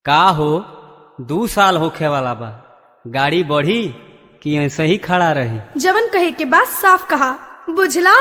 का हो दू साल होखे वाला बा गाड़ी बढ़ी कि ऐसे ही खड़ा रही जवन कहे के बात साफ कहा बुझला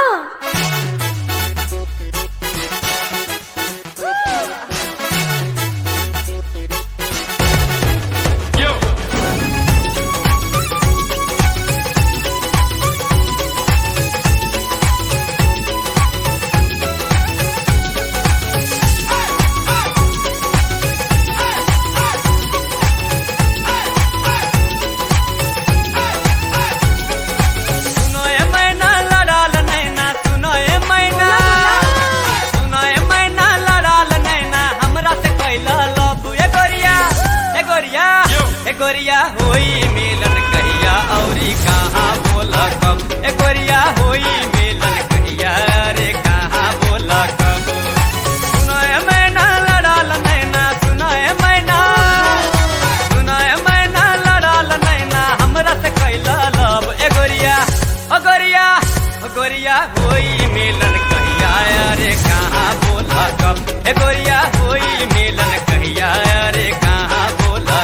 सुनो ए मैना लड़ाल नैना सुनो ए मैना सुनो ए मैना लड़ाल नैना हमरा से कैला लव ए गोरिया ए गोरिया ए गोरिया होई मिलन कहिया औरी कहाँ बोला कब ए गोरिया होई मिलन कहिया रे कहाँ बोला कब सुनो ए मैना लड़ाल नैना सुनो ए मैना सुनो ए मैना लड़ाल नैना हमरा से कैला लव ए गोरिया ओ गोरिया ओ गोरिया होई मिलन कहिया रे कहाँ बोला कब ए गोरिया होई मिलन कहिया रे कहाँ बोला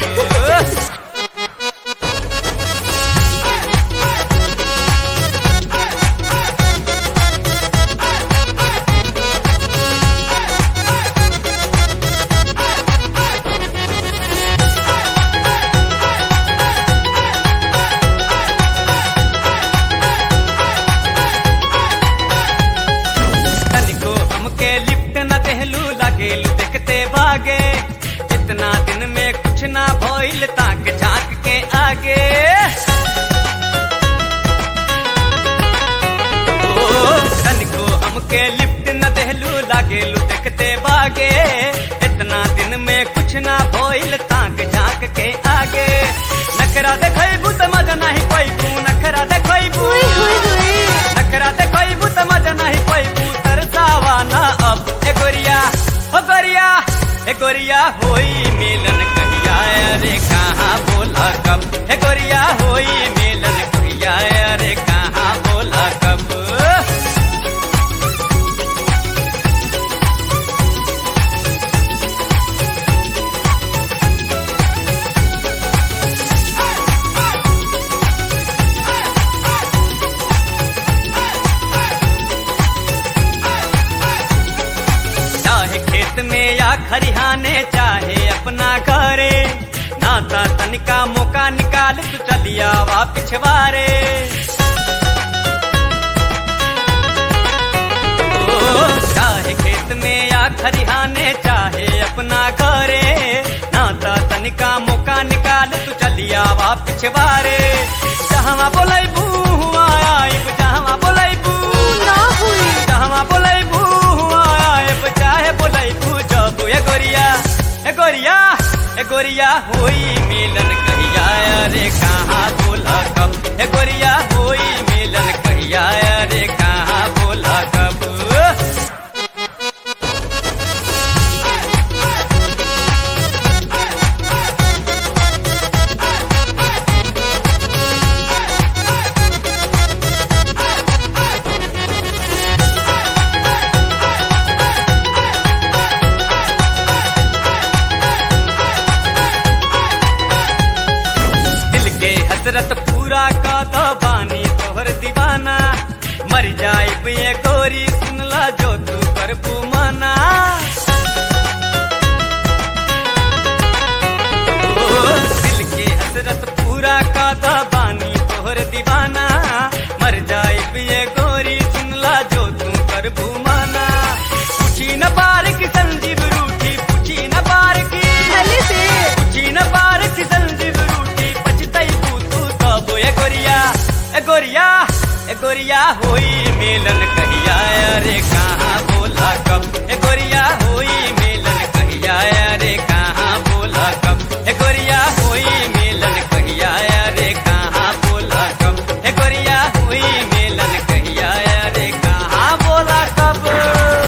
कब तनिको हमके लिफ्ट न देहलू लागेलू देखते भागे इतना दिन में कुछ ना भइल ताक झांक के आगे ओ, तनिको हमके लिफ्ट न देहलू लागेलू देखते भागे इतना दिन में कुछ ना भइल ताक झांक के आगे नखरा देखैबू त मजा नहीं पैबू नखरा देखैबू नखरा देखैबू त मजा नहीं पैबू तरसावा ना अब ए गोरिया ओ गोरिया ए गोरिया होई मिलन कहिया रे कहाँ बोला कब ए गोरिया होई मिलन कहिया रे कहाँ बोला कब चाहे खेत में या खरिहाने चाहे अपना घरे नाता तनिका मौका निकाल तू चलिया वा पिछवारे ओ, चाहे खेत में या खरिहाने चाहे अपना घरे नाता तनिका मौका निकाल तू चलिया वा पिछवारे जहाँ बोलै आइब जहाँ बोलै ना हुई जहाँ बोलै आइब चाहे बोलै जब ए गोरिया ए गोरिया ए गोरिया होई मिलन कहिया रे कहाँ बोला कब ए गोरिया होई मिलन कहिया रे कहाँ बोला कब दिल के हसरत पूरा का तो बानी तोहर दीवाना मर जाए ये गोरी सुनला जो तू कर पुमाना ओ, दिल के हसरत पूरा का तो बानी तोहर दीवाना मर जाए ये गोरी सुनला जो तू कर पुमाना